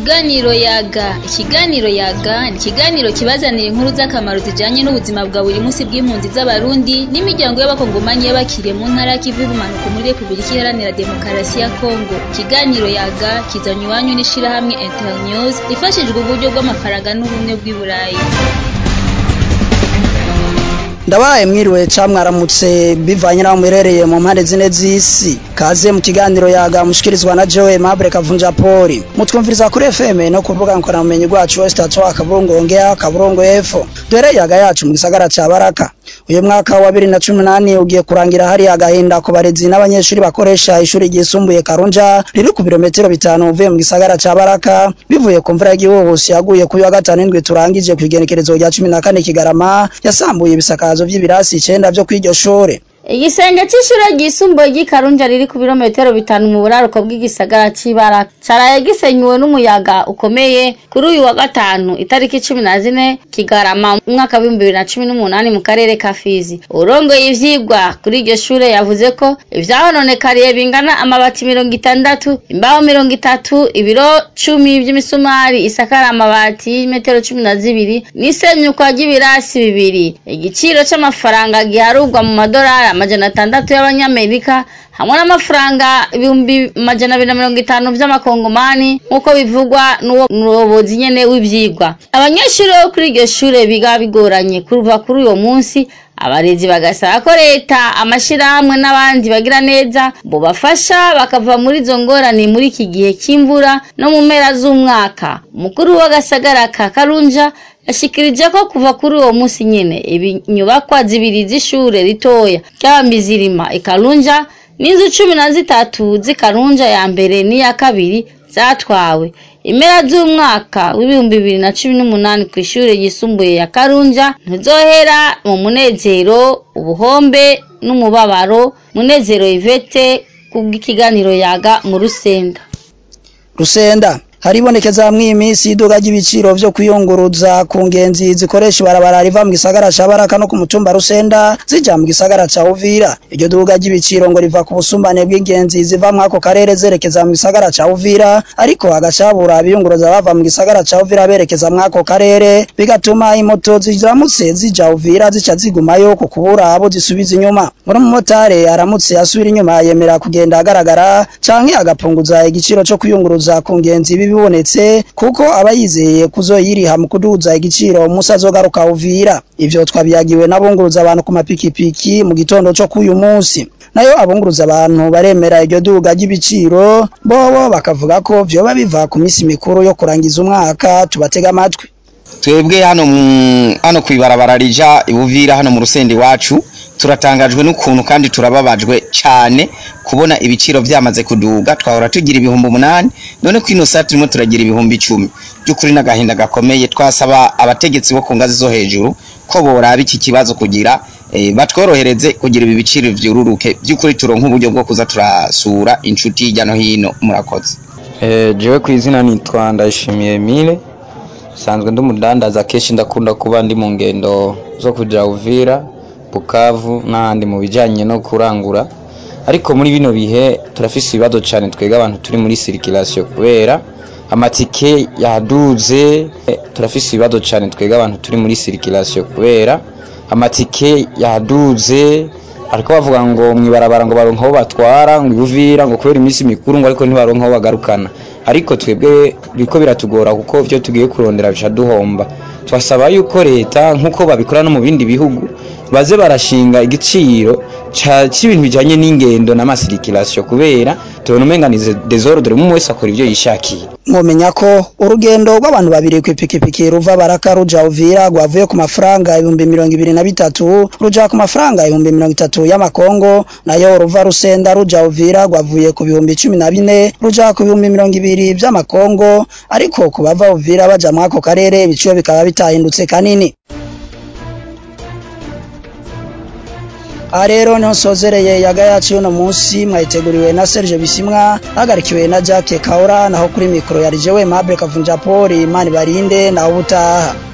Ikiganiro yaga ikiganiro yaga ni ikiganiro kibazanira inkuru z'akamaro zijanye n'ubuzima bwa buri munsi bw'impunzi z'abarundi n'imiryango y'abakongomanyi y'abakiriye mu ntara y'ikivu y'ubumanuko muri repubulika iharanira demokarasi ya kongo ikiganiro yaga kizanywe iwanyu n'ishirahamwe internews ifashijwe uburyo bw'amafaranga n'ubumwe bw'i burayi ndabaye mwiriwe ca mwaramutse bivanye naho muherereye mu mpande zine z'isi kaze mu kiganiro yaga mushikirizwa na Joe Mabre Kavunja Poli mutwumviriza kuri FM no kuvuga nkora mumenyi gwacu West Atwa kaburungu ongea kaburungu F dore yaga yacu mu gisagara ca Baraka uyu mwaka wa 2018 ugiye kurangira hari agahinda ku barezi n'abanyeshuri bakoresha ishuri ryisumbuye Karunja riri ku birometero bitanu uvuye mu gisagara ca Baraka bivuye ku mvura y'igihuhusi yaguye kuri wa gatanu indwi turangije ku igenekerezo rya 14 Kigarama yasambuye ibisakazo vy'ibirasi icenda vyo kw'iryo shure igisenge c'ishure ryisumbuye ry'ikarunja riri ku birometero bitanu mu buraruko bw'igisagara c'ibara caraye gisenyuwe n'umuyaga ukomeye kuri uyu wa gatanu itariki cumi na zine kigarama umwaka w'ibihumbi bibiri na cumi n'umunani mu karere ka fizi urongoye ivyigwa kuri iryo shure yavuze ko ivyahononekariye bingana amabati mirongo itandatu imbaho mirongo itatu ibiro cumi vy'imisumari isakara amabati y'imetero cumi na zibiri n'isenyukwa ry'ibirasi bibiri igiciro c'amafaranga giharurwa mu madorari amajana atandatu y'abanyamerika hamwe n'amafaranga ibihumbi majana abiri na mirongo itanu vy'amakongomani nk'uko bivugwa n'uwo muyobozi nyene w'ivyigwa abanyeshuri bo kuri iryo shure biga bigoranye kuva kuri uyo munsi abarezi bagasaba ko leta amashirahamwe n'abandi bagira neza bobafasha bakava muri izo ngorane muri iki gihe c'imvura no mu mpera z'umwaka umukuru w'agasagara ka karunja yashikirije ko kuva kuri uwo munsi nyene inyubakwa zibiri z'ishure ritoya ry'abambizirima ikarunja n'inzu cumi na zitatu z'ikarunja ya mbere n'iya kabiri zatwawe impera z'umwaka w'ibihumbi bibiri na cumi n'umunani ku ishure ryisumbuye ya karunja ntizohera mu munezero ubuhombe n'umubabaro munezero ivete kubw'ikiganiro yaga mu rusenda rusenda haribonekeza hamwe iminsi iduga ry'ibiciro vyo kwiyunguruza ku ngenzi zikoresha ibarabara riva mu gisagara ca Baraka no ku mutumba Rusenda zija mu gisagara ca Uvira iryo duga ry'ibiciro ngo riva ku busumbane bw'ingenzi ziva mu ako karere zerekeza mu gisagara ca Uvira ariko agacabura abiyunguruza bava mu gisagara ca Uvira berekeza mu ako karere bigatuma imoto ziramutse zija Uvira zica zigumayo ku kubura abo zisubiza inyuma muri umumotari aramutse asubira inyuma yemera kugenda agaragara canke agapunguza igiciro co kwiyunguruza ku ngenzi bibonetse kuko aba yizeye kuzoyiriha mu kuduza igiciro umusi azogaruka Uvira ivyo twabyagiwe n'abunguruza abantu ku mapikipiki mu gitondo co k'uyu munsi nayo abunguruza abantu baremera iryo duga ry'ibiciro bobo bakavuga ko vyoba biva ku misi mikuru yo kurangiza umwaka tubatega amatwi twebwe hano hano kwibarabara rija ibuvira hano mu rusende iwacu turatangajwe n'ukuntu kandi turababajwe cyane kubona ibiciro vyamaze kuduga twahora tugira ibihumbi umunani none ko ino saa turimo turagira ibihumbi icumi by'ukuri n'agahinda gakomeye twasaba abategetsi bo ku ngazi zo hejuru ko boraba iki kibazo kugira e, batworohereze kugira ibi biciro vyururuke by'ukuri turonka uburyo bwo kuza turasura inshuti hirya no hino murakoze e, jewe ku izina nitwa ndayishimiye Emile sanzwe ndi umudandaza kenshi ndakunda kuba ndi mu ngendo zo kuja Uvira Bukavu n'ahandi mu bijanye no kurangura ariko muri bino bihe turafise ibibazo cyane twega abantu turi muri circulation kubera amatike yaduze turafise ibibazo cyane twega abantu turi muri circulation kubera amatike yaduze ariko bavuga ngo mwibarabara ngo baronka aho batwara ngo ibuvira ngo kubera iminsi mikuru ngo ariko ntibaronka aho bagarukana ariko twebwe biriko biratugora kuko vyo tugiye kurondera bica duhomba twasaba yuko leta nk'uko babikora no mu bindi bihugu baze barashinga igiciro c'ibintu bijanye n'ingendo n'amasirikirasiyo kubera tubona umenganize desordre umwe wese akora ivyo yishakiye mwomenya ko urugendo rw'abantu babiri kw'ipikipiki ruva baraka ruja uvira rwavuye ku mafaranga ibihumbi mirongo ibiri na bitatu ruja ku mafaranga ibihumbi mirongo itatu y'amakongo nayo ruva rusenda ruja uvira rwavuye ku bihumbi cumi na bine ruja ku bihumbi mirongo ibiri vy'amakongo ariko ku bava uvira baja mw'ako karere ibiciro bikaba bitahindutse kanini aha rero niho nsozereye yaga yacu y'uno munsi mwayiteguriwe na Serge Bisimwa hagarikiwe na Jack Kaura naho kuri mikoro yari jewe Mable Kavunja Poli Imana barinde naho ubutaha